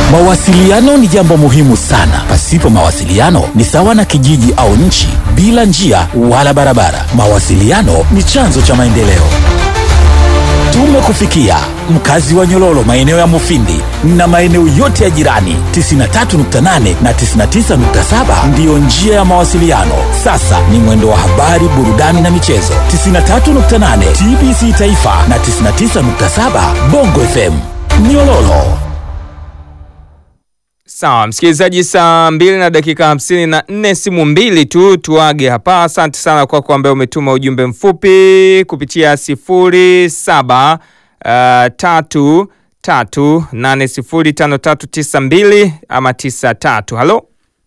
Mawasiliano ni jambo muhimu sana. Pasipo mawasiliano ni sawa na kijiji au nchi bila njia wala barabara. Mawasiliano ni chanzo cha maendeleo. Tumekufikia mkazi wa Nyololo, maeneo ya Mufindi na maeneo yote ya jirani. 93.8 na 99.7 ndiyo njia ya mawasiliano. Sasa ni mwendo wa habari, burudani na michezo. 93.8 TBC Taifa na 99.7 Bongo FM Nyololo. Sawa msikilizaji, saa mbili na dakika hamsini na nne simu mbili tu tuage hapa. Asante sana kwako ambaye umetuma ujumbe mfupi kupitia sifuri saba uh, tatu tatu nane sifuri tano tatu tisa mbili ama tisa tatu. Halo,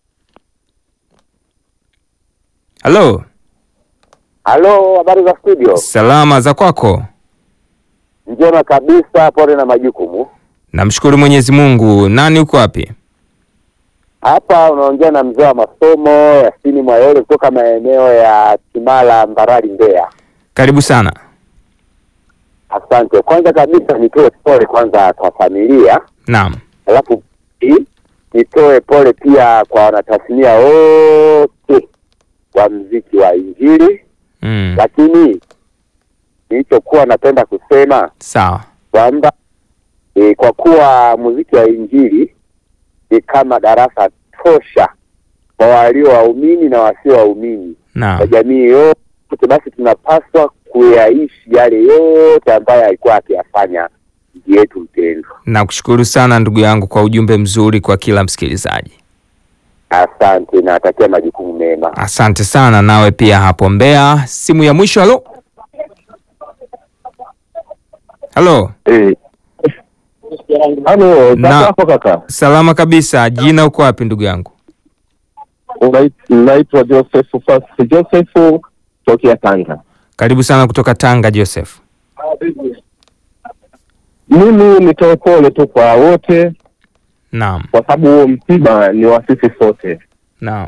halo, Halo, habari za studio? salama za kwako? Njema kabisa, pole na majukumu. Namshukuru Mwenyezi Mungu. Nani uko wapi? Hapa unaongea na mzee wa masomo Yasini Mwayole kutoka maeneo ya Kimara, Mbarali, Mbeya. Karibu sana. Asante. Kwanza kabisa nitoe pole kwanza kwa familia, Naam, alafu pili, nitoe pole pia kwa wanatasnia wote wa mziki wa Injili, mm. lakini nilichokuwa napenda kusema Sawa, kwamba e, kwa kuwa muziki wa Injili ni kama darasa tosha kwa walio waumini na wasio waumini kwa naam. jamii yote, basi tunapaswa kuyaishi yale yote ambayo alikuwa akiyafanya nchi yetu mpendwa. Nakushukuru sana ndugu yangu kwa ujumbe mzuri kwa kila msikilizaji. Asante, natakia majukumu mema. Asante sana nawe pia hapo Mbeya. Simu ya mwisho. Halo, halo. Eh. Halo, Na- kaka hapo kaka. Salama kabisa. Jina uko wapi ndugu yangu? Unait- Naitwa Joseph Fast Joseph tokea Tanga. Karibu sana kutoka Tanga, Joseph. Mimi nitoe pole tu kwa wote Naam, kwa sababu huo msiba ni wa sisi sote. naam.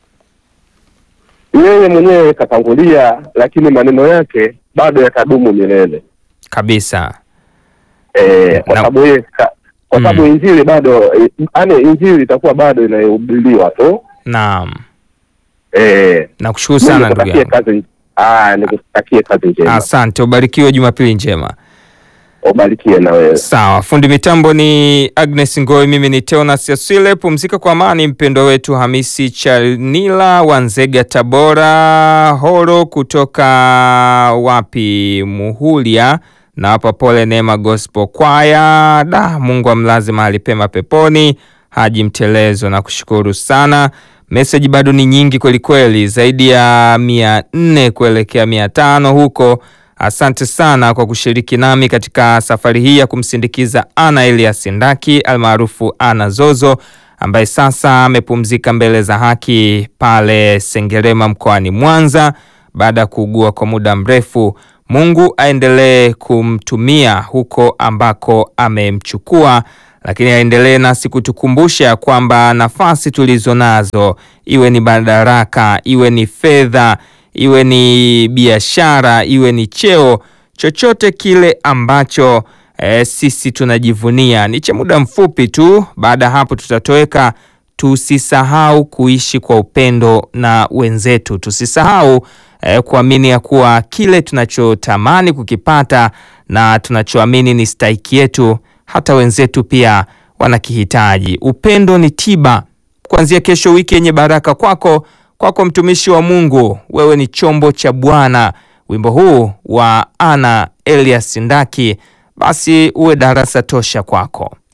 Yeye mwenyewe katangulia, lakini maneno yake bado yatadumu milele. Kabisa. Eh, kwa Na- sababu yeye ka- kwa Mm. sababu injili bado yaani injili itakuwa bado inahubiriwa tu. Naam. Eh, Nakushukuru mimi sana ndugu nikutakie yangu. kazi ah, nikutakie kazi njema. Asante, ubarikiwe, Jumapili njema. Ubarikie na wewe. Sawa, fundi mitambo ni Agnes Ngoi, mimi ni Teonas Yaswile. Pumzika kwa amani, mpendo wetu Hamisi Chanila wa Nzega, Tabora. Horo kutoka wapi? Muhulia na hapa pole Neema Gospel Kwaya. Da, Mungu amlaze mahali pema peponi. Haji Mtelezo, na kushukuru sana. Meseji bado ni nyingi kwelikweli, zaidi ya mia nne kuelekea mia tano huko. Asante sana kwa kushiriki nami katika safari hii ya kumsindikiza Ana Elias Ndaki almaarufu Ana Zozo ambaye sasa amepumzika mbele za haki pale Sengerema mkoani Mwanza baada ya kuugua kwa muda mrefu. Mungu aendelee kumtumia huko ambako amemchukua, lakini aendelee nasi kutukumbusha kwamba nafasi tulizo nazo, iwe ni madaraka, iwe ni fedha, iwe ni biashara, iwe ni cheo, chochote kile ambacho eh, sisi tunajivunia ni cha muda mfupi tu. Baada ya hapo tutatoweka. Tusisahau kuishi kwa upendo na wenzetu, tusisahau eh, kuamini ya kuwa kile tunachotamani kukipata na tunachoamini ni stahiki yetu, hata wenzetu pia wanakihitaji. Upendo ni tiba. Kuanzia kesho, wiki yenye baraka kwako, kwako mtumishi wa Mungu, wewe ni chombo cha Bwana. Wimbo huu wa Ana Elias Ndaki basi uwe darasa tosha kwako.